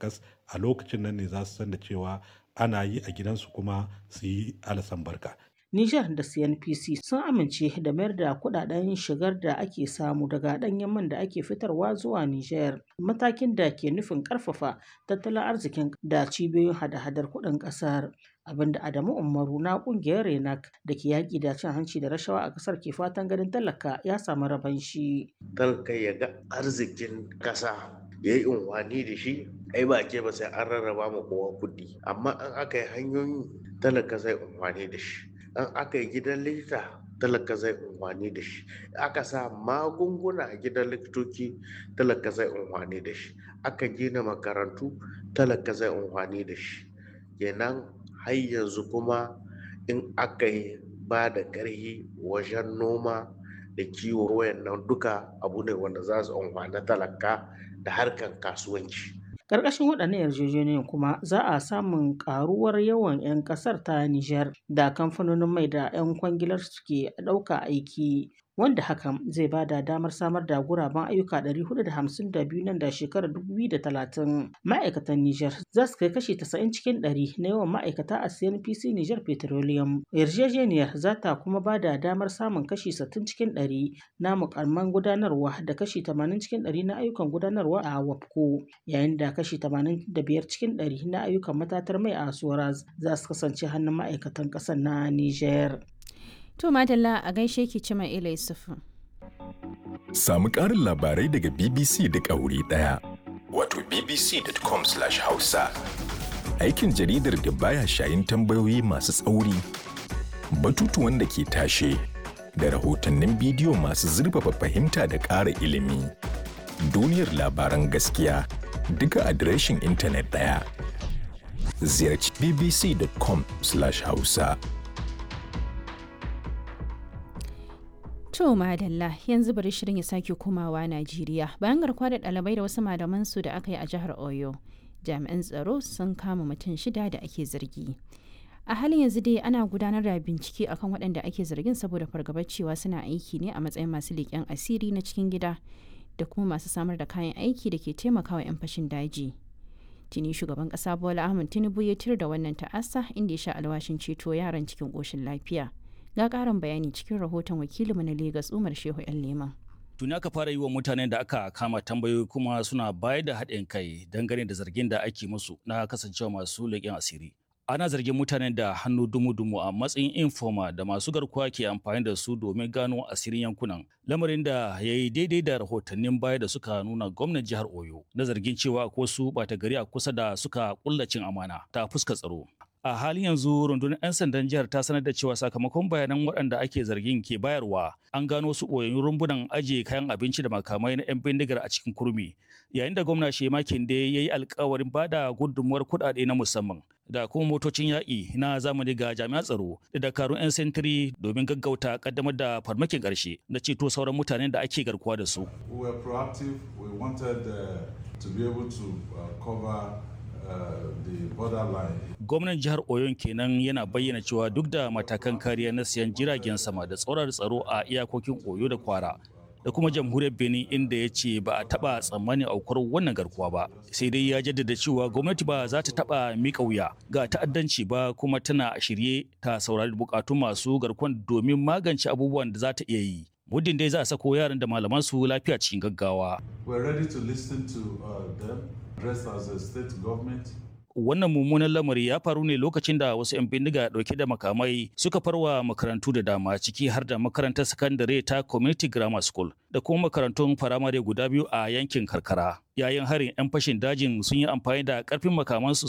takas a lokacin nan ne za su san da cewa ana yi a gidansu kuma su yi alasan barka Nijar da CNPC sun amince da mayar da kudaden shigar da ake samu daga ɗanyen man da ake fitarwa zuwa Nijar, matakin da ke nufin ƙarfafa tattalin arzikin da cibiyoyin hada-hadar kuɗin ƙasar. Abinda Adamu Umaru na ƙungiyar Renak da ke yaƙi da cin hanci da rashawa a ƙasar ke fatan ganin talaka ya samu rabon shi. Talaka ya ga arzikin ƙasa ya yi unwani da shi ai ba ke ba sai an rarraba ma kowa kuɗi amma an aka yi hanyoyi talaka zai unwani da shi an aka yi gidan likita talaka zai unwani da shi aka sa magunguna a gidan likitoci talaka zai unwani da shi aka gina makarantu talaka zai unwani da shi kenan har yanzu kuma in aka yi ba da ƙarfi wajen noma da kiwo wayannan duka abu ne wanda za su unwani talaka da harkar kasuwanci Ƙarƙashin waɗannan yarjejeniyoyin kuma za a samun ƙaruwar yawan 'yan ƙasar ta Nijar da kamfanonin mai da 'yan kwangilar suke ɗauka aiki wanda hakan zai ba da damar samar da guraben ayyuka 452 nan da shekarar 2030 ma'aikatan Nijar za su kai kashi 90 cikin 100 na yawan ma'aikata a CNPC Nijar Petroleum yarjejeniyar za ta kuma ba da damar samun kashi 60 cikin 100 na mukamman gudanarwa da kashi 80 cikin 100 na ayyukan gudanarwa a WAPCO yayin da kashi 85 cikin 100 na ayyukan matatar mai a Soraz za su kasance hannun ma'aikatan ƙasar na Nijar. To Madalla a gaishe ki Cima Ila Yusufu. Samu ƙarin labarai daga BBC duk a wuri ɗaya. Wato bbc.com/hausa. Aikin jaridar da baya shayin tambayoyi masu tsauri, batutuwan da ke tashe, da rahotannin bidiyo masu zurfafa fahimta da ƙara ilimi. Duniyar labaran gaskiya duka adireshin intanet ɗaya. Ziyarci bbc.com/hausa. To madalla yanzu bari shirin ya sake komawa Najeriya bayan garkuwa da ɗalibai da wasu malaman su da aka yi a jihar Oyo. Jami'an tsaro sun kama mutum shida da ake zargi. A halin yanzu dai ana gudanar da bincike akan waɗanda ake zargin saboda fargabar cewa suna aiki ne a matsayin masu leƙen asiri na cikin gida da kuma masu samar da kayan aiki da ke taimakawa 'yan fashin daji. Tuni shugaban ƙasa Bola Ahmed Tinubu ya tir da wannan ta'asa inda ya sha alwashin ceto yaran cikin ƙoshin lafiya. ga karin bayani cikin rahoton wakilinmu na Legas Umar Shehu ‘yan Leman. Tuni aka fara yi wa mutanen da aka kama tambayoyi kuma suna bayar da haɗin kai dangane da zargin da ake musu na kasancewa masu leƙen asiri. Ana zargin mutanen da hannu dumu-dumu a matsayin informa da masu garkuwa ke amfani da su domin gano asirin yankunan. Lamarin da ya yi daidai da rahotannin baya da suka nuna gwamnan jihar Oyo na zargin cewa ko su ɓata gari a kusa da suka ƙullacin amana ta fuska tsaro. a halin yanzu rundunar 'yan sandan jihar ta sanar da cewa sakamakon bayanan waɗanda ake zargin ke bayarwa an gano su ɓoyayyun rumbunan ajiye kayan abinci da makamai na 'yan bindigar a cikin kurmi yayin da gwamna shema kinde ya yi alkawarin ba da gudunmuwar kuɗaɗe na musamman da kuma motocin yaƙi na zamani ga jami'an tsaro da dakarun 'yan sentiri domin gaggauta kaddamar da farmakin ƙarshe da ceto sauran mutanen da ake garkuwa da su. We were proactive. We wanted uh, to be able to uh, cover Gwamnan jihar Oyon kenan yana bayyana cewa duk da matakan kariya na siyan jiragen sama da tsoron tsaro a iyakokin Oyo da Kwara da kuma jamhuriyar Benin inda ya ce ba a taba tsammanin aukuwar wannan garkuwa ba. Sai dai ya jaddada cewa gwamnati ba za ta taba mika wuya ga ta'addanci ba kuma tana shirye ta saurari bukatun masu garkuwan domin magance abubuwan da za ta iya yi. muddin dai za a sako yaran da malaman su lafiya cikin gaggawa. We're ready to listen to uh, them, dressed as a state government. Wannan mummunan lamari ya faru ne lokacin da wasu 'yan bindiga dauke da makamai suka farwa makarantu da dama ciki har da makarantar sakandare ta Community Grammar School da kuma makarantun firamare guda biyu a yankin karkara. Yayin harin 'yan fashin dajin sun yi amfani da karfin makamansu